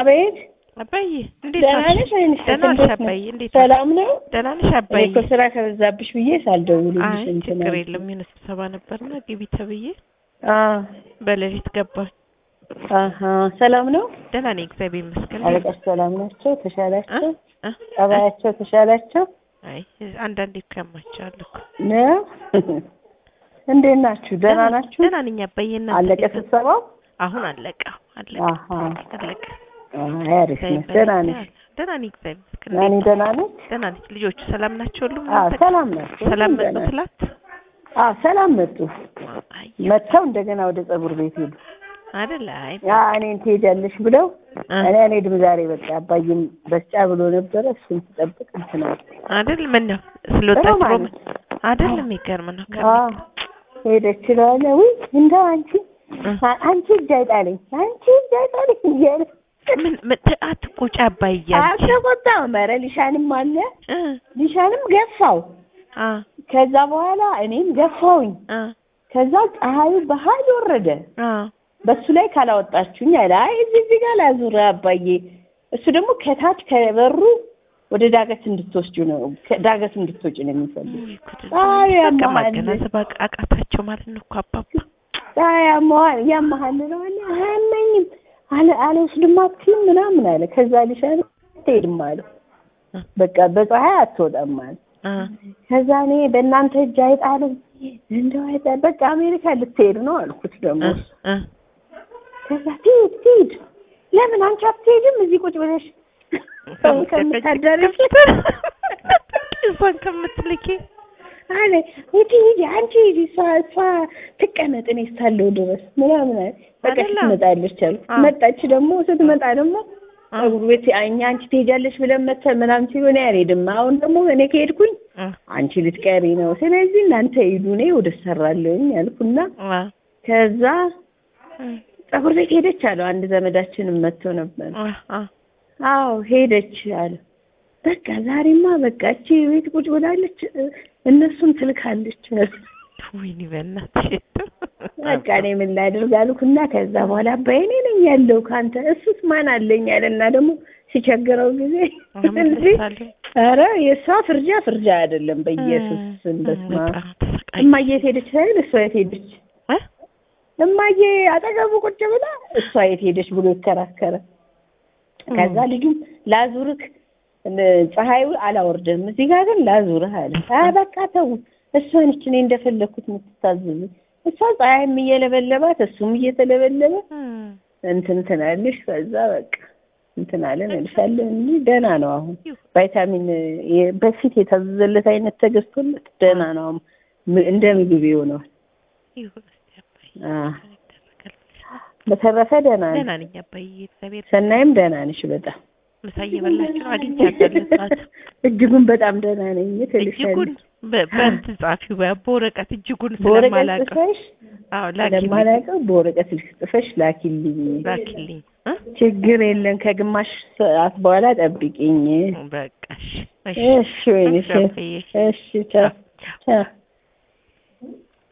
አቤት አባዬ እንዴት ደህና ነሽ? ነሽ ወይንስ ደህና ነሽ እንዴት ነሽ? አባዬ? እንዴት ነሽ? ሰላም ነው? ደህና ነሽ እኔ አባዬ? እኮ ስራ ከበዛብሽ ብዬ ሳልደውልልሽ አይ እንትን ችግር አልኩ። የለም የሆነ ስብሰባ ነበርና ግቢ ተብዬ አዎ በሌሊት ገባሁ። አሀ ሰላም ነው? ደህና ነኝ እግዚአብሔር ይመስገን። አለቃሽ ሰላም ናቸው? እ? ተሻላቸው? እ? ጠባያቸው ተሻላቸው? አይ አንዳንዴ እኮ ያማቸዋል እኮ። ነው? እንዴት ናችሁ? ደህና ናችሁ? ደህና ነኝ አባዬ። እናንተ አለቀ እንዴት ነው? ስብሰባው? አሁን አለቀ አለቀ አሀ አለቀ። አይ አሪፍ ነሽ። ደህና ነሽ? ደህና ነኝ እግዚአብሔር ይመስገን። ናኒ እንዴት ደህና ነች? ደህና ነች። ልጆቹ ሰላም ናቸው ሁሉም? አዎ እናንተ ሰላም ናቸው። ሰላም ሁሉም መጡ ደህና ትላት? አዎ ሰላም መጡ። አይ መጥተው እንደገና ወደ ፀጉር ቤት ሄዱ። አይደል? አይ ያ እኔን ትሄጃለሽ ብለው እ? እኔ አልሄድም ዛሬ በቃ አባዬም በስጫ ብሎ ነበረ እሱን ትጠብቅ እንትን አለ። አይደል? ምን ነው ስለወጣች ሮማን ሮም አይደል? የሚገርም ነው። አዎ ሄደች እለዋለሁ። ውይ እንደው አንቺ እ? አ- አንቺ እጅ አይጣለኝ አንቺ እጅ አይጣለኝ እያለ ምን ምን ት- አትቆጪ አባዬ አንቺ። አልተቆጣም። ኧረ ሊሻንም አለ እ? ሊሻንም ገፋው። አ ከዛ በኋላ እኔም ገፋውኝ። አ ከዛ ፀሐዩ በኃይል ወረደ። አ በሱ ላይ ካላወጣችሁኝ አለ። አይ እዚህ እዚህ ጋር ላዙር አባዬ። እሱ ደግሞ ከታች ከበሩ ወደ ዳገት እንድትወስጁ ነው ከ- ዳገት እንድትወጪ ነው የሚፈልግ። ውይ ጉድ! አይ በቃ ያመሃል። ማገናዘብ አቃ- አቃታቸው ማለት ነው እኮ አባባ። ፀሐይ ያመሃል ያመሃል እለዋለሁ። አያመኝም አለ አልወስድም አትይም ምናምን አለ። ከዛ ሊሻን አትሄድም አለው። እ? በቃ በፀሐይ አትወጣም አለ። አ ከዛ እኔ በእናንተ እጅ አይጣልም እንደው አይጣል በቃ አሜሪካ ልትሄድ ነው አልኩት ደግሞ እ? እ? ከዛ ትሂድ ትሂድ ለምን አንቺ አትሄድም እዚህ ቁጭ ብለሽ ሰው ከምታዳርሽ እሷን ከምትልኪ አለ ሂጂ ሂጂ አንቺ ሂጂ እሷ እሷ ትቀመጥ እኔ እስካለሁ ድረስ ምናምን አለ በቃ አይደለም? ትመጣለች አሉ አ። መጣች ደግሞ ስትመጣ ደግሞ አ ፀጉር ቤት እኛ አንቺ ትሄጃለሽ ብለን መተን ምናምን ሲሆን አልሄድም አሁን ደግሞ እኔ ከሄድኩኝ አ አንቺ ልትቀሪ ነው ስለዚህ እናንተ ሂዱ እኔ ወደ ሰራለሁኝ አልኩና አ ከዛ እ? ፀጉር ቤት ሄደች አለው አንድ ዘመዳችንም መጥቶ ነበር አ አ አዎ ሄደች አለ በቃ ዛሬማ በቃ እቺ ቤት ቁጭ ብላለች እ- እነሱን ትልካለች ወይኔ በእናትሽ በቃ እኔ ምን ላድርግ አልኩና ከዛ በኋላ አባዬ እኔ ነኝ ያለው ከአንተ እሱስ ማን አለኝ አለና ደግሞ ሲቸግረው ጊዜ እንዴ አመለሳለሁ ኧረ የእሷ ፍርጃ ፍርጃ አይደለም በኢየሱስ ስም በስመ አብ በጣም ተሰቃይ እማዬ የት ሄደች ሳይል እሷ የት ሄደች እ? እማዬ አጠገቡ ቁጭ ብላ እሷ የት ሄደች ብሎ ይከራከረ ከዛ ልጁም ላዙርክ እ- ፀሐዩ አላወርድም እዚህ ጋር ግን ላዙርህ አለ አ በቃ ተው እሷ ነች እኔ እንደፈለኩት የምትታዘዝ እሷ ፀሐይም እየለበለባት እሱም እየተለበለበ እም። እንትን ትናለሽ ከዛ በቃ እንትን አለን እልሻለሁ እንጂ ደህና ነው አሁን ይሁ- ቫይታሚን የ- በፊት የታዘዘለት አይነት ተገዝቶለት ደህና ነው አሁን ም- እንደ ምግብ ይሆነዋል ይሁን እስኪ አባዬ አ ይደረጋል። በተረፈ ደህና ነኝ ደህና ነኝ አባዬ እግዚአብሔር ሰናይም ደህና ነሽ በጣም ምሳ እየበላችሁ ነው አግኝቻታለሁ ጠዋት እጅጉን በጣም ደህና ነኝ እጅጉን ትልሻለሽ በ- በእንትን ጻፊው በ- በወረቀት እጅጉን በወረቀት ስለማላውቀው ጽፈሽ አዎ ላኪልኝ ስለማላውቀው በወረቀት ልክ ጽፈሽ ላኪልኝ ላኪልኝ እ? ችግር የለም ከግማሽ ሰዓት በኋላ ጠብቂኝ በቃ እሺ እሺ እሺ ወይኔ እሺ አባዬ። እሺ ቻው ቻው። ቻው